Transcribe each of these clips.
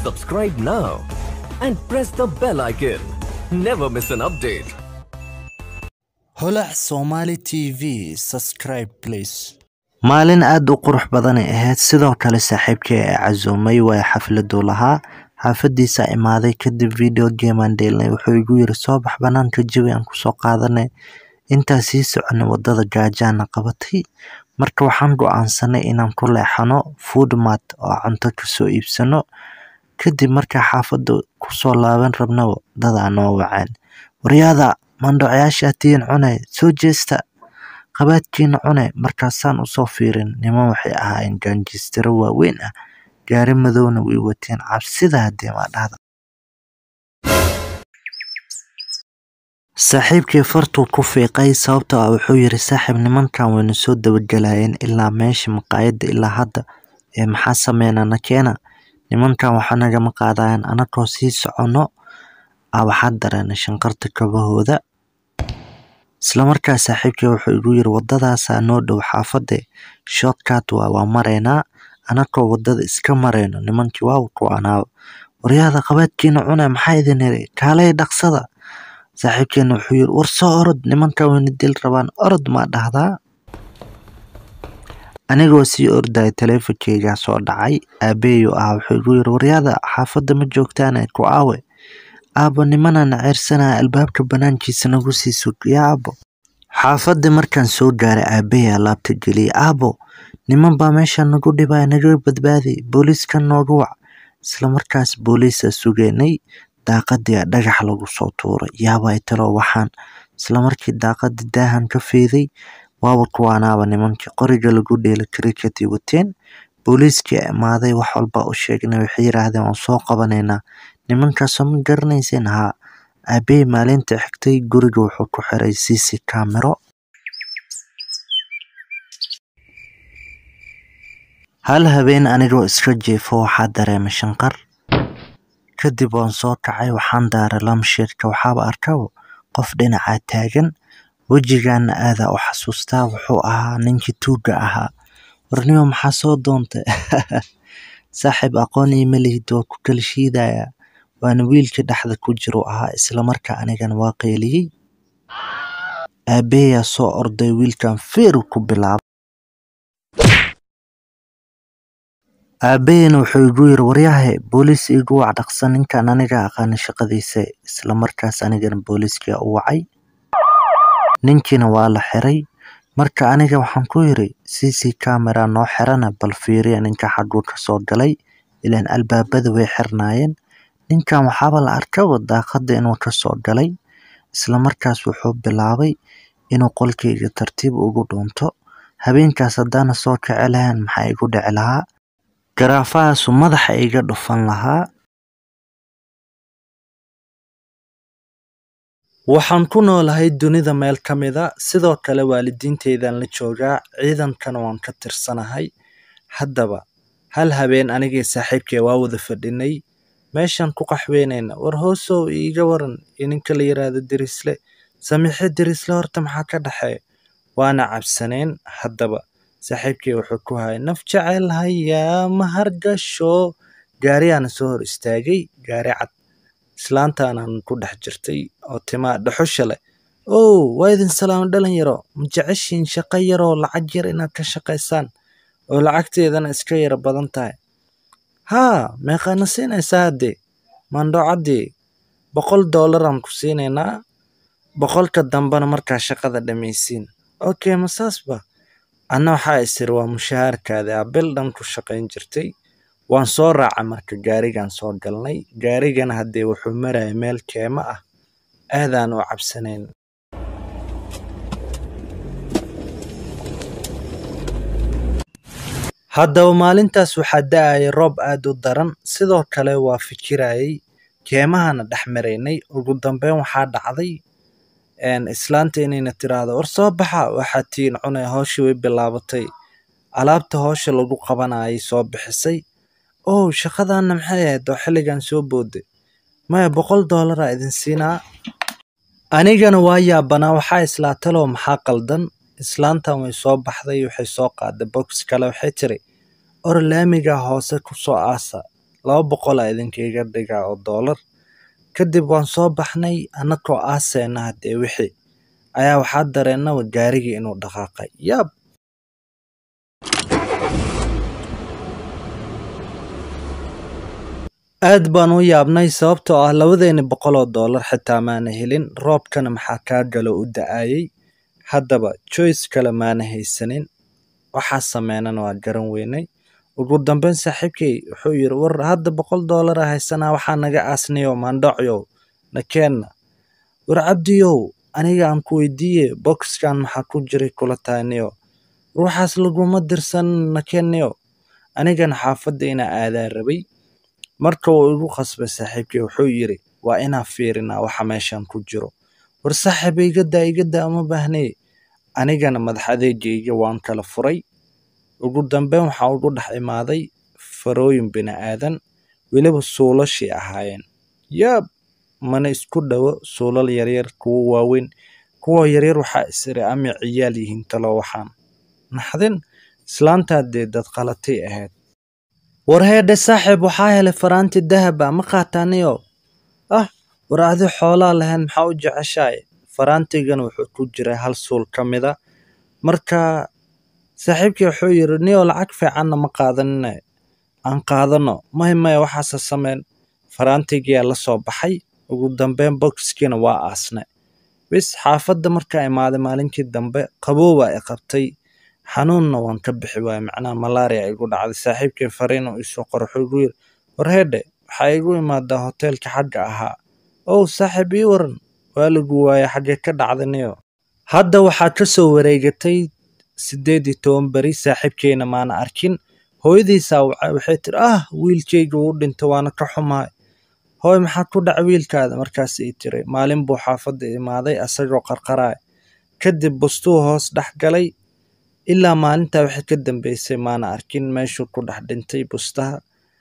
Subscribe now and press the bell icon. Never miss an update. holac somali tv subscribe please maalin aada u qurux badanay ahayd sidoo kale saaxiibkii ee casuumay waa xafladuu lahaa xaafadiisa imaaday kadib video gamean dheelnay wuxuu igu yiri soo bax banaanka jawi aan kusoo qaadanay intaa sii soconay wadada gaajaana qabatay marka waxaan go-aansanay inaan ku leexano foodmat oo cunto kasoo iibsano kadib markaa xaafada kusoo laaban rabna dadaa noo waceen waryaada mandhocyaasha tiin cune soo jeesta qabaadkiina cune markaasaan usoo fiirin niman waxay ahaayeen gaanjistiro waaweyn ah gaari madowna way wateen cabsida hadee maa dhahda saaxiibkii fartuu ku fiiqay sababtoo ah wuxuu yiri saaxiib nimankan wayna soo dabagelayeen ilaa meesha maqaayadda ilaa hadda ee maxaa sameynana keena nimankan waxaa nagama qaadayan anagoo sii socono a waxaa dareenay shanqarta kabahooda islamarkaa saaxiibkii wuxuu igu yiri wadadaasaa noo dhow xaafade shortcut waa waa maraynaa anagoo wadada iska marayno nimankii waa ku-anaaba waryaada qabaadkiina cune maxaa idin iri kaalay dhaqsada saaxiibkeena wuxuu yiri war soo orod nimankan wayna dil rabaan orod maa dhahdaa anigoo sii ordaya taleefonkeygaa soo dhacay aabeeyo ah wuxuu igu yiri waryaada xaafadda ma joogtaane ku aawe aabo nimanana ceyrsanaya albaabka banaankiisa nagu sii sug yaa aabo xaafadii markaan soo gaaray aabeyaa laabta geliyay aabo niman baa meesha nagu dhibaya naga badbaadi booliiska nooga wac islamarkaas booliisa sugeynay daaqadii dhagax lagu soo tuuray yaabay talo waxaan islamarkii daaqadii daahan ka fiiday waaba kuwaanaaba nimankii qoriga lagu dheela kriketi wateen booliiskii imaaday wax walba u sheegnay waxay yiraahdeen waan soo qabanaynaa nimankaasoo ma garanayseen haa aabey maalinta xigtay guriga wuxuu ku xiray cc camero hal habeen anigoo iska jiifo waxaa dareemay shanqar kadib waan soo kacay waxaan daaray lamsheedka waxaaba arkabo qof dhinacaa taagan wejigaana aadaa u xasuustaa wuxuu ahaa ninkii tuuga ahaa warnimo maxaa soo doontay saaxiib aqoon iima lihid waa ku kala shiidaya waana wiilka dhexda ku jiru ahaa islamarkaa anigana waa qeyliyey aabeeyaa soo orday wiilkan feeru ku bilaabay aabaheyna wuxuu igu yiri waryahe booliis igu wac dhaqsan ninkan aniga aqaana shaqadiisa islamarkaas anigana booliiskia u wacay ninkiina waa la xiray marka aniga waxaan ku yiri cc camera noo xirana bal fiiriya ninka xaguu kasoo galay ilaan albaabada way xirnaayeen ninkan waxaaba la arkaba daaqada inuu kasoo galay islamarkaas wuxuu bilaabay inuu qolkeyga tartiib ugu dhuunto habeenkaas haddaana soo kici lahayn maxaa igu dhici lahaa garaafahaasu madaxa iga dhufan lahaa waxaan ku noolahay dunida meel ka mida sidoo kale waalidiinteydan la joogaa ciidankana waan ka tirsanahay haddaba hal habeen anigii saaxiibkee waa wada fadhinay meeshaan ku qaxweynayna war hoosow iiga waran iyo ninka la yiraahdo derisle samiixe derisle horta maxaa ka dhexeeya waana cabsaneen haddaba saaxiibkii wuxuu ku hayay naf jecel hayaa ma hargasho gaariyaana soo hor istaagay gaari cad islaantaanan ku dhex jirtay oo timaa dhaxusha leh ow waa idin salaamo dhalinyaro ma jeceshiin shaqo yaroo lacag yar inaad ka shaqaysaan oo lacagteedana iska yara badan tahay haa meeqaana siinaysaa haddee maandhoocaddii boqol doolaraan ku siinaynaa boqolka dambena markaa shaqada dhammaysiin okay ma saasba anna waxaa isiri waa mushahaarkaadi a bil dhan ku shaqayn jirtay waan soo raacay marka gaarigan soo galnay gaarigana haddee wuxuu maraya meel keemo ah aadaan u cabsanayn haddaba maalintaas waxaa da-ayay roob aada u daran sidoo kale waa fikirayay keemahana dhex maraynay ugu dambeyn waxaa dhacday islaanta inayna tiraahdo war soo baxa waxaa tiin cunay hooshii way bilaabatay alaabta hoosha lagu qabanayay soo bixisay ow shaqadaana maxay ahayd oo xilligan soo booday maya boqol doolara idin siinaa anigana waa yaabanaa waxaa islaatalow maxaa qaldan islaantan way soo baxday waxay soo qaaday box kale waxay tiri or laamiga hoose ku soo aasa laba boqol a idinkiiga dhigaa oo doolar kadib waan soo baxnay annakoo aaseena haddee wixii ayaa waxaa dareennaba gaarigii inuu dhaqaaqay yaab aad baan u yaabnay sababtoo ah labadeeni boqol oo doolar xitaa maana helin roobkana maxaa kaa galo u da-ayay haddaba joyce kale maana haysanin waxaa sameynana waa garan weynay ugu dambeyn saaxiibkay wuxuu yidhi war hadda boqol doolara haysanaa waxaa naga aasniyo maandhocyow nakeenna war cabdiyow aniga aan ku weydiiye boxkan maxaa ku jiray kula tahayniyo ruuxaas laguma dirsan nakeeniyo anigana xaafadda inaa aadaa rabay marka uu igu khasbay saaxiibkay wuxuu yidhi waa inaan fiirinaa waxa meeshan ku jiro war saaxiib igadaa igadaa uma baahnee anigana madax adeegayga waan kala furay ugu dambeyn waxaa ugu dhex imaaday farooyin bini aadan weliba suulashii ahaayeen yaab mana isku dhowo suulal yaryar kuwo waaweyn kuwa yaryar waxaa isiri ama ciyaal yihiin talo waxaan naxdin islaantaa dee dad qalatay ahayd war heedhe saaxiib waxaa helay faraanti dahab ah ma qaataaniyo ah war adi xoolaa lahayn maxaa u jeceshahay faraantigana wuxuu ku jiray hal suul ka mida marka saaxiibkii wuxuu yidhi niyo lacag fiicanna ma qaadanine aan qaadano may maya waxaase sameyn faraantigiyaa la soo baxay ugu dambeyn boxkiina waa aasne bis xaafadda markaa imaaday maalinkii dambe qaboobaa i qabtay xanuunna waan ka bixi waayey macnaha malaria igu dhacday saaxiibkii fariin uu isoo qor wuxuu igu yidhi war heedhe waxaa igu imaadaa hoteelka xagga ahaa ow saaxiib ii waran waa lagu waaya xaggee ka dhacdaniyo hadda waxaa ka soo wareegatay siddeed iyo toban beri saaxiibkeyna maana arkin hooyadiisaa wacay waxay tiri ah wiilkayga wuu dhintay waana ka xumahay hooy maxaa ku dhaca wiilkaada markaas ii tiri maalin buu xaafadda imaaday asagoo qarqaraaya kadib bustuu hoos dhex galay ilaa maalintaa wixii ka dambeysay maana arkin meeshuu ku dhex dhintay bustaha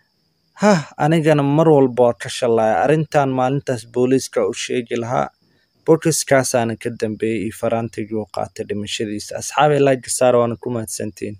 hah anigana mar walba waa ka shallaaya arrintan maalintaas booliiska u sheegi lahaa bokiskaasaana ka dambeeyey iyo faraantigii uu qaatay dhimashadiisa asxaabay laagisaar waana ku mahadsantiin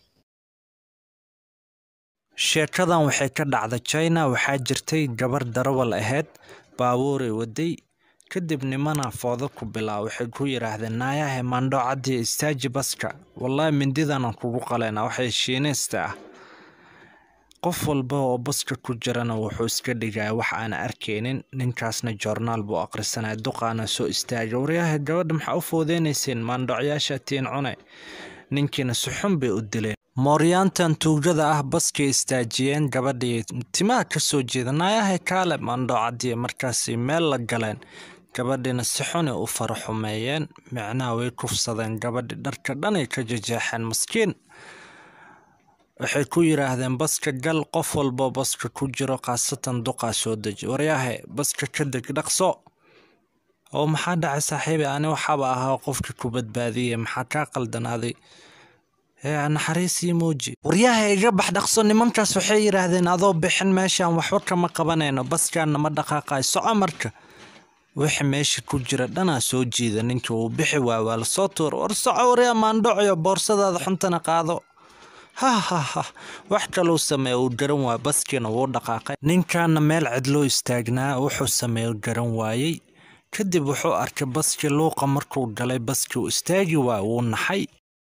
sheekadan waxay ka dhacday china waxaa jirtay gabar darawal ahayd baabuuray waday kadib nimana foodo ku bilaa waxay ku yidhaahdeen naayahe maandho caddiya istaaji baska wallaahi mindidanan kugu qaleynaa waxay shiinaysta ah qof walba oo baska ku jirana wuxuu iska dhigaya wax aan arkaynin ninkaasna joornaal buu akhrisanaya duqaana soo istaaga waryaha gabadha maxaa u foodeynayseen maandhocyaasha tiin cune ninkiina si xun bay u dileen mooryaantan tuugada ah baskay istaajiyeen gabadhii timaha ka soo jeeda naayahay kaale maandhocadiya markaasay meel la galeen gabadhiina si xunay u faraxumeeyeen micnaha way kufsadeen gabadhi dharka dhanay ka jajeexeen maskiin waxay ku yidhaahdeen baska gal qof walbo baska ku jiro khaasatan duqaa soo deji waryahe baska ka deg dhaqso oo maxaa dhacay saaxiibi ani waxaaba ahaa qofkii ku badbaadiyey maxaa kaa qaldanaaday naxariisii muuji waryaha iga bax dhaqso nimankaas waxay yidhaahdeen adoo bixin meeshaan waxba kama qabanayno baskaanna ma dhaqaaqayo soco marka wixii meesha ku jira dhanaa soo jiida ninkii uu bixi waay waa lasoo tuur war soco waryaa maandhocoyo boorsadaada xuntana qaado ha ha ha wax kaluu sameeya uu garan waaya baskiina wuu dhaqaaqay ninkaana meel cidloo istaagnaa wuxuu sameeya garan waayey kadib wuxuu arkay baskii luuqa markuu galay baskii uu istaagi waaya wuu naxay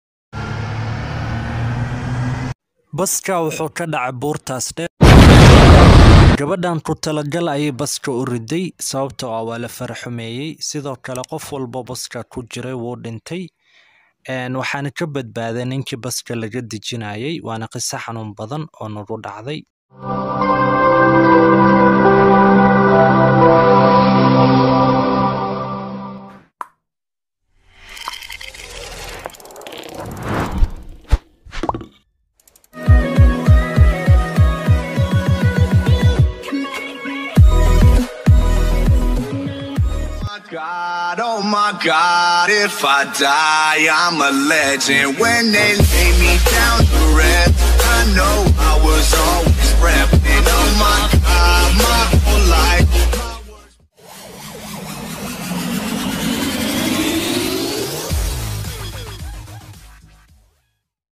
baska wuxuu ka dhacay buurtaas dheer gabadhan ku talagal ayay baska u riday sababtoo ah waa la faraxumeeyey sidoo kale qof walba baska ku jiray wuu dhintay waxaana ka badbaaday ninkii baska laga dejinayay waana qiso xanuun badan oo nagu dhacday God, oh my God, if I die, I'm a legend. When they lay me down to rest, I know I was always repping. Oh my